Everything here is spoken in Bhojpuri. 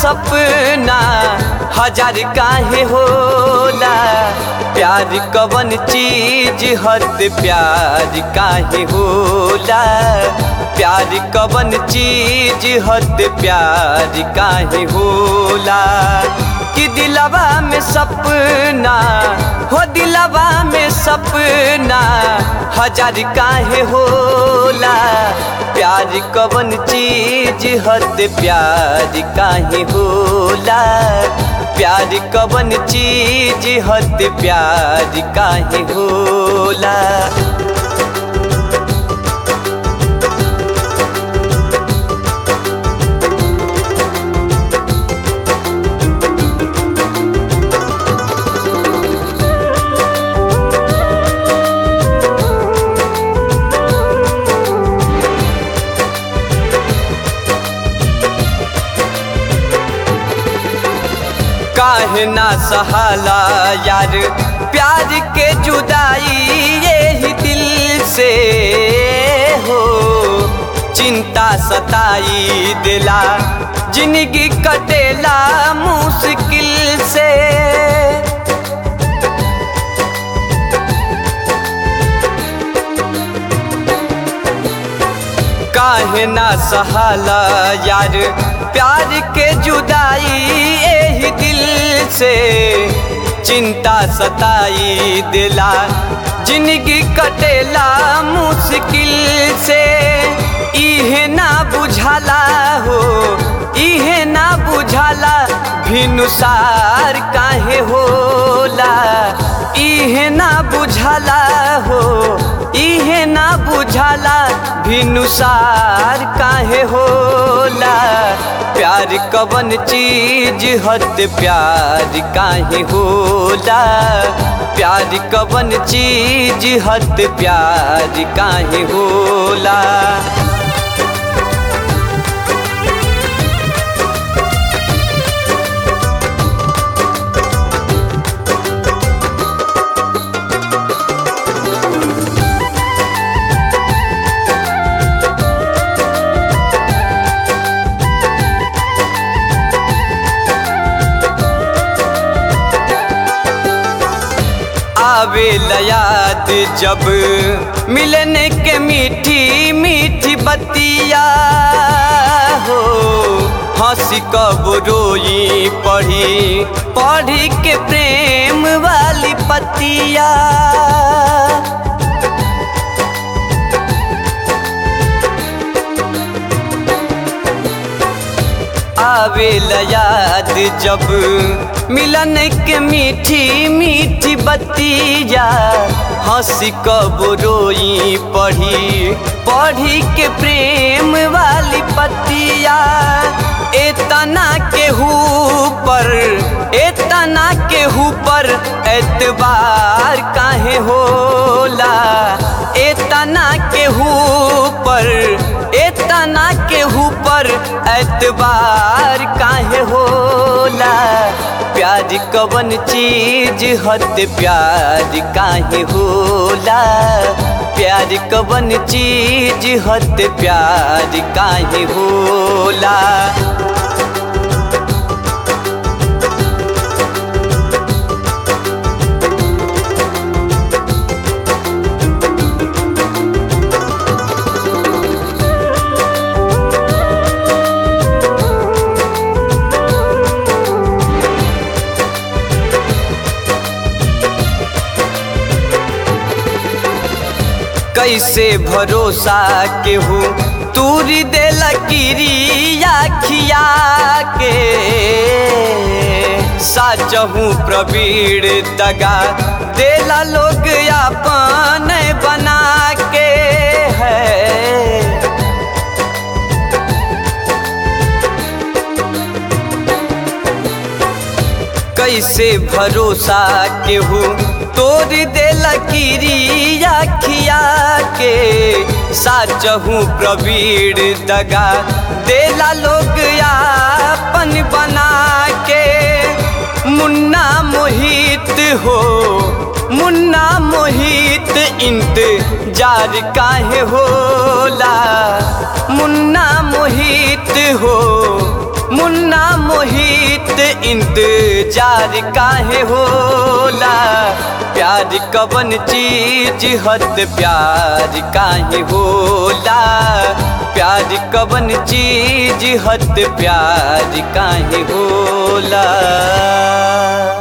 सपना हजार काहे होला प्यार कवन चीज हद प्यार काहे होला प्यार कवन चीज हद प्यार काहे होला कि दिलवा में सपना हो दिलवा में सपना हजार काहे होला प्यार कवन चीज हद प्यार काहे होला प्यार कवन चीज हद प्यार काहे होला काहे ना सहाला यार प्यार के जुदाई यही दिल से हो चिंता सताई दिला जिंदगी कटेला मुश्किल से काहे ना सहाला यार प्यार के जुदाई यही दिल से चिंता सताई दिला जिंदगी कटेला मुश्किल से इहे ना बुझाला हो इहे ना बुझाला भिनुसार काहे होला इहे ना बुझाला हो इहे ना बुझाला भिनुसार काहे होला प्यार कवन चीज हद प्यार काहे होला प्यार कवन चीज हद प्यार काहे होला आवे याद जब मिलने के मीठी मीठी बतिया हो हंसी कब रोई पढ़ी पढ़ी के प्रेम वाली पतिया आवे याद जब मिलन के मीठी मीठी बतिया हंसी कब रोई पढ़ी पढ़ी के प्रेम वाली पतिया एतना के पर एतना के पर एतबार काहे होला एतना के पर एतना के पर एतबार काहे होला प्यार कवन चीज हद प्यार काहे होला प्यार कवन चीज हद प्यार काहे होला कैसे भरोसा केहू तूरी दे लकीरिया खिया के साचहू प्रवीण दगा देला लोग अपन बना के है कैसे भरोसा केहू तोड़ दे लकीरिया खिया के साचहू प्रवीण दगा देला लोग अपन बना के मुन्ना मोहित हो मुन्ना मोहित इंतजार काहे होला मुन्ना मोहित हो मुन्ना मोहित प्रीत इंतजार काहे होला प्यार कवन चीज हद प्यार काहे होला प्यार कवन चीज हद प्यार काहे होला